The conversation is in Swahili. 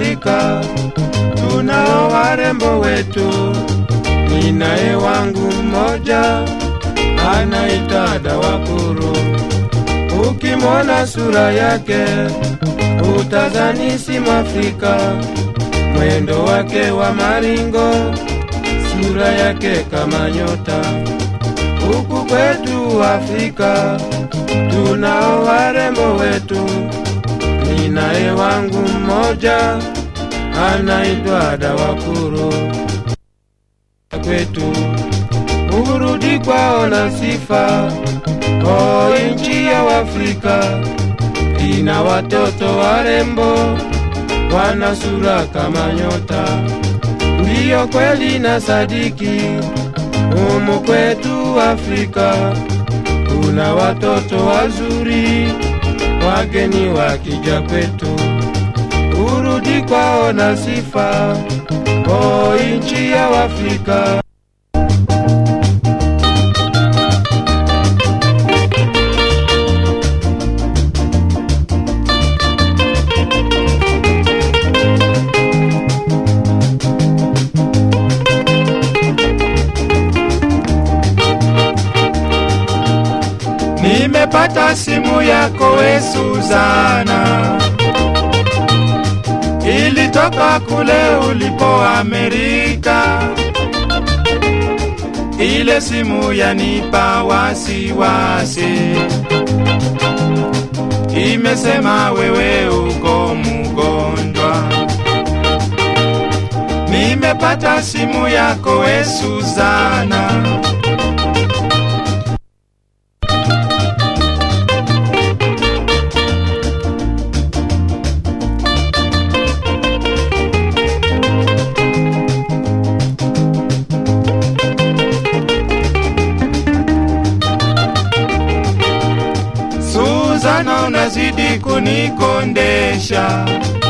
Afrika tunao warembo wetu. Ninaye wangu mmoja anaitwa Dawakuru. Ukimwona sura yake utazani si Mwafrika, mwendo wake wa maringo, sura yake kama nyota. Huku kwetu Afrika tunao warembo wetu. Ninaye wangu mmoja anaitwa Dawakuru. Kwetu urudi kwao na sifa, o nchi ya Afrika ina watoto warembo, wana sura kama nyota. Ndiyo kweli na sadiki, humu kwetu Afrika kuna watoto wazuri, wageni wakija kwetu, urudi kwao na sifa, o nchi ya Afrika. Nimepata simu yako we Suzana, ilitoka kule ulipo Amerika. Ile simu yanipa wasiwasi, imesema wewe uko mgonjwa. Nimepata simu yako we Suzana. Suzana, unazidi kunikondesha